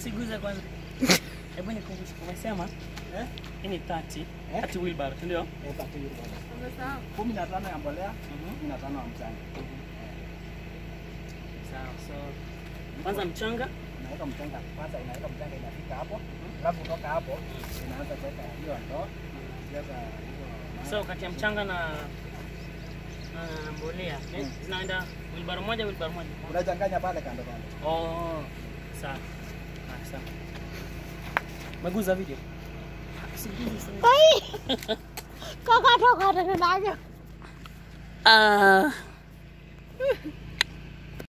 Siguza kwanza. Hebu nikumbushe umesema Eh? hii ni 30. Eh? 30 wheelbarrow, si ndio? Eh, tatu hiyo bwana. Umesahau? kumi na tano ya mbolea, Mhm. kumi na tano ya mchanga. Sawa. So kwanza mchanga Unaweka mchanga kwanza, inaweka mchanga inafika hapo, alafu kutoka hapo inaanza kuweka hiyo ndoo, kuweka hizo mawe. So kati ya mchanga na na mbolea eh, Mm. zinaenda wheelbarrow moja wheelbarrow moja. unachanganya pale kando kando. Oh, sawa. Ah, sawa. Umeguza video? Siguzi sana. Kaka toka tena naja. Ah.